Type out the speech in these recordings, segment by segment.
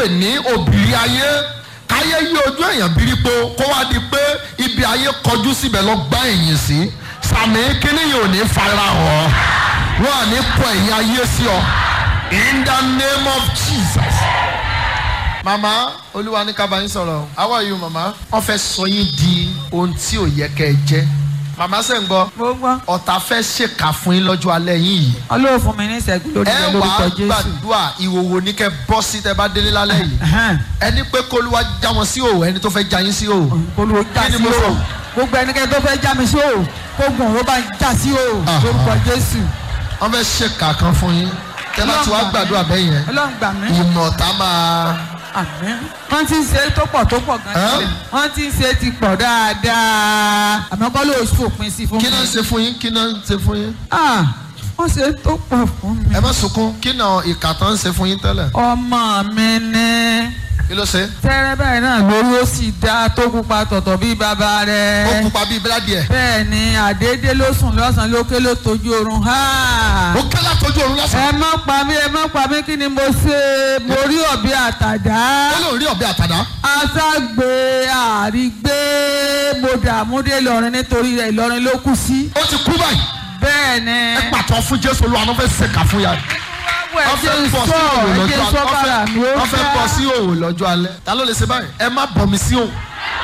pè ní òbírí ayé káyé yí ojú èèyàn bírípo kó wá di pé ibi ayé kọjú síbẹ̀ lọ gbá ẹ̀yìn sí sàmì kíní yìí ò ní fara hàn wọn à ní pọ ẹ̀yìn ayé sí ọ in the name of Jesus. màmá olúwa ní ká bá yín sọ̀rọ̀ how are you màmá wọ́n fẹ́ sọ yín di ohun tí ò yẹ kẹ́ ẹ jẹ́ màmá sẹ́ ń gbọ́ mo gbọ́ ọ̀tá fẹ́ ṣèkà fún yín lọ́jọ́ alẹ́ yín yìí ọlọ́run fún mi ní ìṣẹ́gun lórí ẹ rẹ wàá lórúkọ jésù. gbàdúrà ìhòòhò ní kẹ́ bọ́ sí tẹ́ bá délé lálẹ́ yìí Ẹhẹ́n. ẹni pé kólúwa já wọn sí òwò ẹni tó fẹ́ já yín sí òwò olùwò já Kí ni sí mo o sọ? gbogbo ẹnikẹ́ni tó fẹ́ já mi sí o kó gùn ó bá já sí o Ah. lórúkọ jésù. wọ́n fẹ́ ṣèkà kan fún yín tẹ́ bá ti wá gbàdúrà bẹ́ẹ̀ yẹn ọlọ́run gbà mí. ìmọ̀ ọ̀tá máa àmín. wọ́n ti ń ṣe tó pọ̀ tó pọ̀ gan Ẹ́? sílẹ̀ wọ́n ti ń ṣe ti pọ̀ dáadáa àmọ́ kọ́ ló fòpin sí fún mi. kí náà ń ṣe fún yín kí náà ń ṣe fún yín Ah, wọ́n ṣe tó pọ̀ fún mi. ẹ má sunkún kí náà ìkà tán ń ṣe fún yín tẹ́lẹ̀ ọmọ mi ní kí ló ṣe tẹ́rẹ́ báyìí náà lórí ó sì dá tó pupa tọ̀tọ̀ bí bàbá rẹ̀. ó pupa bíi bíládìí ẹ̀ bẹ́ẹ̀ ni àdédé ló sùn lọ́sàn-án lókè ló tójú oorun ha. ó kẹ́lá tójú òun lọ́sàn-án ẹ má pa mí ẹ má pa mí kí ni mo ṣe mo rí ọ̀bẹ àtàdá ó lóun rí ọ̀bẹ àtàdá aṣágbé àrígbé mo dààmú dé Ìlọrin nítorí rẹ̀ Ìlọrin ló kù sí. ó ti kú báyìí bẹ́ẹ̀ ni ẹ pàtó fún Jésù Olúwa ló fẹ́ ṣèkà fún yàrá ẹ jẹ́ n sọ ẹ jẹ́ n sọ bára mi ó wọ́n fẹ́ bọ́ sí òwò lọ́jọ́ alẹ́ ta ló lè ṣe báyìí ẹ má bọ̀ mí sí òwò.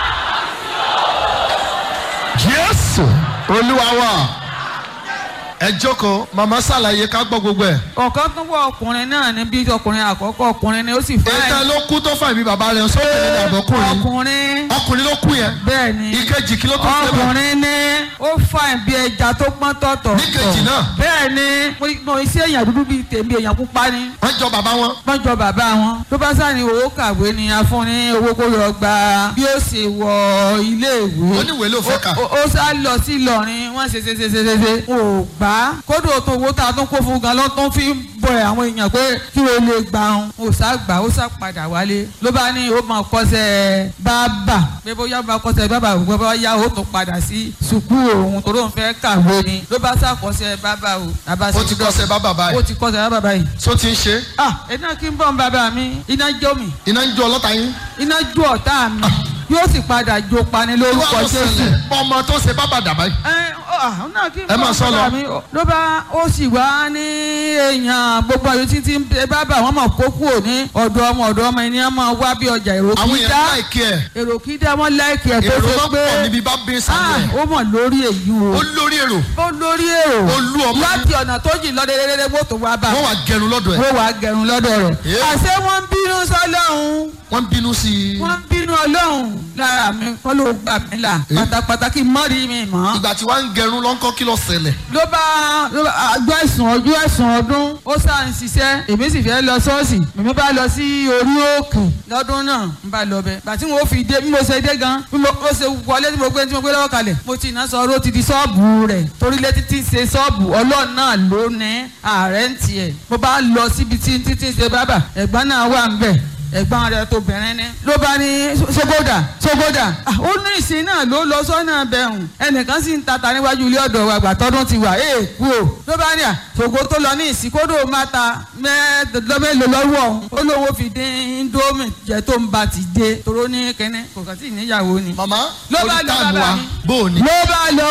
Jésù Olúwa wa ẹ jókòó màmá ṣàlàyé ká gbọ́ gbogbo ẹ̀. ọ̀kan tó wọ ọkùnrin náà ní bí ọkùnrin àkọ́kọ́ ọkùnrin ni ó sì fẹ́ ètò ló kú tó fà mí bàbá rẹ̀ sókè ní àbọ̀kùnrin ọkùnrin ọkùnrin ló kú yẹn bẹ́ẹ̀ ni ìkejì kí ló tó ṣe bẹ́ẹ̀ ọkùnrin ní ó fà bí ẹja tó pọ́n tọ̀tọ̀ Níkejì náà? bẹ́ẹ̀ ni mo- mo iṣẹ́ èèyàn dúdú bíi tèmi èèyàn pupa ni wọ́n jọ bàbá wọn wọ́n jọ bàbá wọn tó bá sáà ní owó kàwé ni a fún ní owó kó lọ gba bí ó ṣe wọ ilé ìwé oníwèé ló fẹ́ kà ó ó sá lọ sí Ìlọrin wọ́n ṣe ṣe ṣe ṣe ṣe ṣe wọn ò gbà á kódò tó owó tá a tún kó fún gan ló tún fi ń bọ ẹ àwọn èèyàn pé kí o lè gbà ọ́n ó sá gbà ó sá padà wálé ló bá ní ó máa kọ́ṣẹ́ bábà pé bóyá ó máa kọ́ṣẹ́ bábà òun bá yá ó tún padà sí sùkúù òun tó lóun fẹ́ kàwé ni ló bá sá kọ́ṣẹ́ bábà o bàbá ó ti kọ́ṣẹ́ bàbá ó báyìí ti kọ́ṣẹ́ bábà báyìí. tó ti ń ṣe ah iná kí n bọ̀ ń bàbá mi iná jó mi iná ń jó ọlọ́ta yín iná jó ọ̀tá mi yóò sì padà jó pani wọ́n lórúkọ ló Jésù ṣẹlẹ̀ ọmọ tó ṣe bàbá dàbá yìí ẹ ọ náà kí n Ẹ máa bọ̀ sọ lọ. bàbá mi ló bá ó sì wá ní èèyàn gbogbo àyè títí ń bẹ bàbá wọn mọ̀ kó kúrò ní ọ̀dọ̀ ọmọ ọ̀dọ̀ ọmọ ẹni máa wá bí ọjà èrò àwọn kí èèyàn dá láìkí ẹ̀ èrò kí dá wọn láìkì ẹ̀ tó èrò ṣe máa ń pé pọ̀ níbi bá bí ah, sáré ẹ̀ ó mọ̀ lórí èyí o ó lórí èrò ó lórí èrò ó lú ọmọ láti ọ̀nà tó jìn lọ́dẹ̀ẹ́dẹ́dẹ́ mọ́tò wá bá wọ́n wà gẹrun lọ́dọ̀ ẹ̀ wọ́n wàá gẹrun lọ́dọ̀ rẹ̀ Yeah. àṣé wọ́n ń bínú sọ́lọ́hún wọ́n ń bínú sí i wọ́n ń bínú ọlọ́run lára mi kọ́ ló gbà mí là Eh. pátápátá kí n mọ́ rí mi mọ́. ìgbà tí wọ́n ń gẹrun lọ́nkọ́ kí ló ṣẹlẹ̀ ló bá ló bá àjọ ẹ̀sùn ọjọ́ ẹ̀sùn ọdún ó sá ń ṣiṣẹ́ èmi sì fẹ́ lọ ṣọ́ọ̀ṣì èmi bá lọ sí orí òkè lọ́dún náà ń bá lọ bẹ̀ bàtí mo fi dé bí mo ṣe dé gan bí mo ó ṣe wọlé tí mo gbé tí mo gbé lọ́wọ́ kalẹ̀ mo ti iná sọ ó ti di ṣọ́ọ̀bù rẹ̀ torí létí tí ń ṣe ṣọ́ọ̀bù ọlọ́run náà ló ní ààrẹ ń tiẹ̀ mo bá lọ síbi tí títí ń ṣe bábà ẹ̀gbọ́n náà wà ń bẹ̀ ẹ̀gbọ́n rẹ̀ tó bẹ̀rẹ̀ ní. ló bá ní sogoda sogoda Ah, ó ní ìsìn náà ló lọ sọ́nà bẹ̀rùn ẹnìkan sì ń tata níwájú ilé ọ̀dọ̀ wa àgbà tọ́dún ti wà ee kú o. ló bá ní à ṣògo tó lọ ní ìsìn kódò máa ta mẹ́ẹ̀ẹ́dọ́gbẹ́lò lọ́wọ́ òun ó lóun ó fi dín indomie jẹ tó ń ba ti dé toró ní kẹ́nẹ́ kò kàn sí ìníyàwó ni. màmá Ló bá orí lọ táàmù bàbá wa mi. bó o ní. ló bá lọ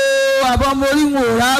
o àbọ̀ mo rí wọn ò rà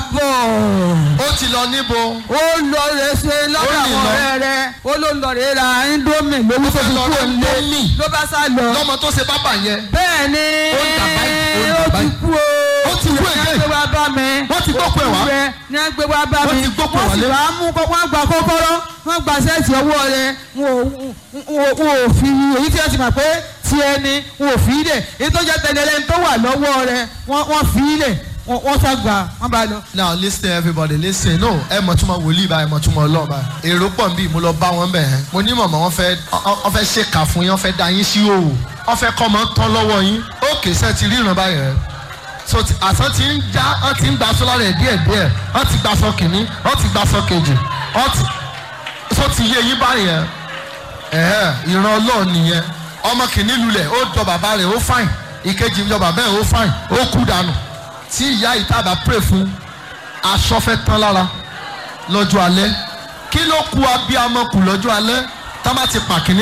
bọ̀ ó ti lọ níbo ó lọ rẹ ṣe lọ́dọ̀ Ó rìn àwọn lọ. ọ̀rẹ́ rẹ̀ ó ló lọ rẹ ra indomie lówó tó fẹ́ fi lọ kú ra òǹlé Indomie. ló bá sá lọ. lọ́mọ tó ṣe bábà yẹn bẹ́ẹ̀ ni Ó ń dà báyìí, ó ń ó dà ti báyìí. kú o. Ó ti kú ní again. agbé wa bá mi. Wọ́n ti gbókù ẹ̀ wá. Ó kú rẹ̀ ní agbé wa bá Wọ́n mi. ti gbókù ẹ̀ wọ́n sì wálé. wá mú kọ́ wọ́n gba kọ́kọ́rọ́ wọ́n gba sẹ́ẹ̀tì ọwọ́ rẹ̀ wọn ò- wọn ò- wọn ò fi èyí tí wọ́n ti mọ̀ pé tiẹ̀ ni wọn ò fi í lẹ̀ èyí tó jẹ́ tẹ̀lé tó wà lọ́wọ́ rẹ̀ wọ́n wọ́n fi í lẹ̀ wọ́n wọ́n sá gbà wọ́n bá lọ. now listen everybody listen no ẹ mọ̀ túmọ̀ wòlíì báyìí mọ̀ túmọ̀ ọlọ́ọ̀ báyìí èrò pọ̀ nbí mo lọ bá wọn bẹ̀ ẹ́ mo ní mọ̀mọ́ wọn fẹ́ ọ fẹ́ ṣèkà fún yín wọn fẹ́ da yín sí òwò wọn fẹ́ kọ́ ọmọ tán lọ́wọ́ yín ókè sẹ́ ti ríran báyìí rẹ̀ so ti- àsán ti ń já wọn ti ń gba sọ́lá rẹ̀ díẹ̀ díẹ̀ wọn ti gba sọ kìíní wọn ti gba sọ kejì wọn ti so ti yé yín báyìí yẹn ẹ̀hẹ́ ìran ọlọ́ọ̀ nìyẹn ọmọ kìíní lulẹ̀ ó jọ bàbá rẹ̀ ó fáìn ìkejì jọ bàbá rẹ̀ ó fáìn ó kú dànù tí ìyá ìtàbà pray fún aṣọ fẹ́ tán lára lọ́jọ́ alẹ́ kí ló ku abiyamọ kù lọ́jọ́ alẹ́ tá bá ti pàkínní